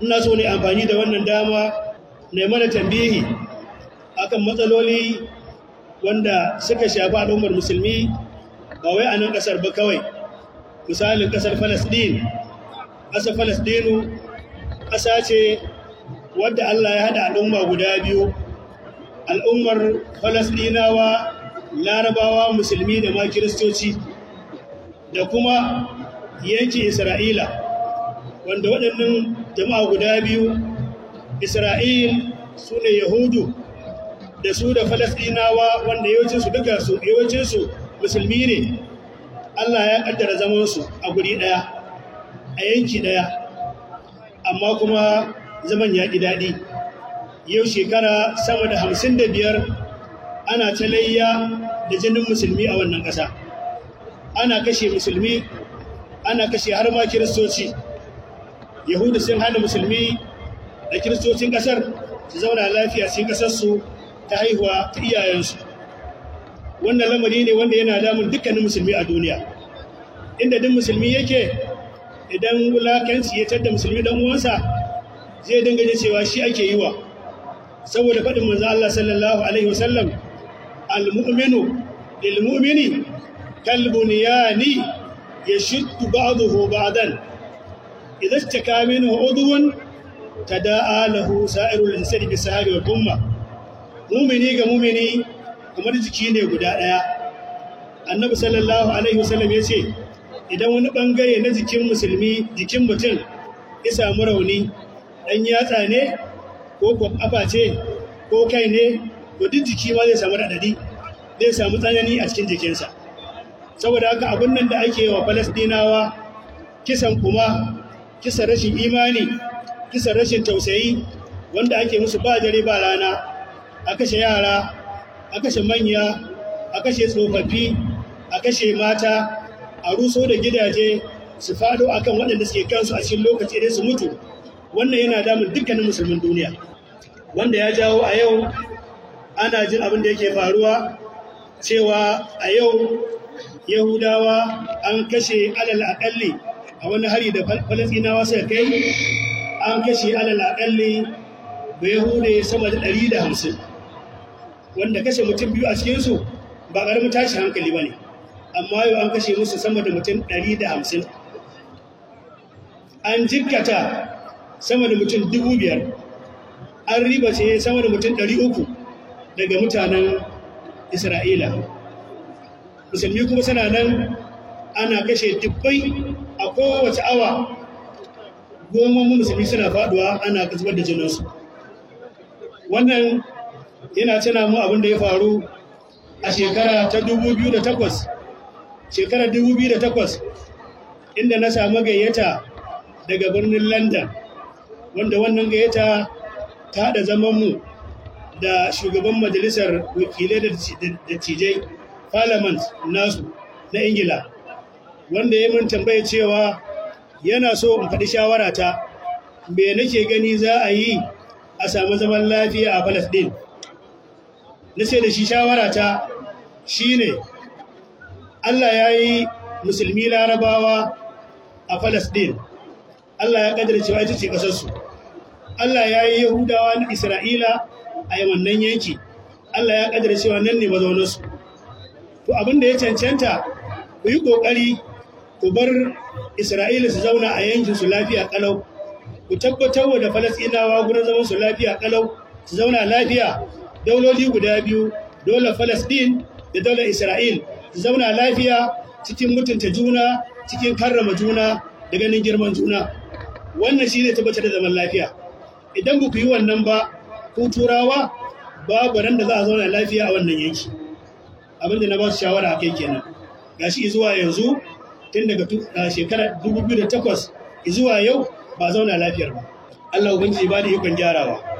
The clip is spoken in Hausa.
ina so ne amfani da wannan dama na mana tambihi akan matsaloli wanda suka shafi al'ummar musulmi ba wai a nan ƙasar ba kawai misalin ƙasar falasɗin ƙasar falasɗinu ƙasa ce wadda allah ya haɗa al'umma guda biyu al'ummar falasɗinawa larabawa musulmi da ma kiristoci da kuma yankin isra'ila wanda waɗannan jama'a guda biyu isra'il su ne yahudu da su da falasɗinawa wanda yawancinsu duka su yawancinsu musulmi ne allah ya ƙaddara zamansu a guri ɗaya a yanki ɗaya amma kuma zaman ya ƙi daɗi yau shekara sama da hamsin da biyar ana ta layya da jinin musulmi a wannan ƙasa ana kashe musulmi ana kashe har ma kiristoci yahudu sun hana musulmi da kiristocin ƙasar su zauna lafiya cikin ƙasarsu ta haihuwa ta iyayensu wannan lamari ne wanda yana damun dukkanin musulmi a duniya inda duk musulmi yake idan wulakanci ya tadda musulmi dan uwansa zai dinga ji cewa shi ake yi wa saboda faɗin manzo Allah sallallahu alaihi wasallam al-mu'minu lil mu'mini kal bunyani yashuddu ba'dahu ba'dan idza ishtaka minhu udwan tada'a lahu sa'irul insani bi sahari wal umma mu'mini ga mu'mini kamar jiki ne guda daya annabi sallallahu alaihi wasallam yace idan wani bangare na jikin musulmi jikin mutum ya samu rauni dan yatsa ne ko kafa ce ko kai ne to duk jiki ma zai samu radadi zai samu tsanani a cikin jikinsa saboda haka abin nan da ake wa falastinawa kisan kuma kisan rashin imani kisan rashin tausayi wanda ake musu ba dare ba rana a kashe yara a kashe manya a kashe tsofaffi a kashe mata a ruso da gidaje su fado akan waɗanda suke kansu a cikin lokaci dai su mutu wannan yana damun dukkanin musulmin duniya wanda ya jawo a yau ana jin abin da yake faruwa cewa a yau yahudawa an kashe alal akalli a wani hari da falasinawa suka kai an kashe alal akalli da yahude sama da ɗari da hamsin wanda kashe mutum biyu a cikinsu ba ƙaramin tashi hankali ba ne amma yau an kashe musu sama da mutum ɗari da hamsin an jikkata sama da mutum dubu biyar an riba ce sama da mutum ɗari uku daga mutanen isra'ila musulmi kuma suna nan ana kashe dubbai a kowace awa goma musulmi suna faduwa ana zubar da jininsu wannan yana tana mu abin da ya faru a shekara ta 2008 shekarar 2008 inda na samu gayyata daga birnin london wanda wannan gayyata ta haɗa zamanmu da shugaban majalisar wakilai da cijai parliament nasu na ingila wanda ya min tambaye cewa yana so in faɗi shawara ta me nake gani za a yi a samu zaman lafiya a palestine na sai da shi shawara ta shine allah ya yi musulmi larabawa a palestine allah ya ƙadar cewa ita ce ƙasarsu allah ya yi yahudawa na isra'ila a yi wannan yanki allah ya ƙadar cewa nan ne mazaunarsu to abin da ya cancanta ku yi ƙoƙari ku bar isra'ila su zauna a yankin su lafiya ƙalau ku tabbatar wa da falasɗinawa gurin zaman su lafiya ƙalau su zauna lafiya dauloli guda biyu daular falasɗin da daular isra'il su zauna lafiya cikin mutunta juna cikin karrama juna da ganin girman juna wannan shi ne tabbatar da zaman lafiya idan ba ku yi wannan ba ku turawa babu ran da za a zauna lafiya a wannan yanki abinda na ba su shawara a kai kenan gashi zuwa yanzu tun daga shekarar 2008 zuwa yau ba zauna lafiyar ba Allah ubangiji ba da ikon gyarawa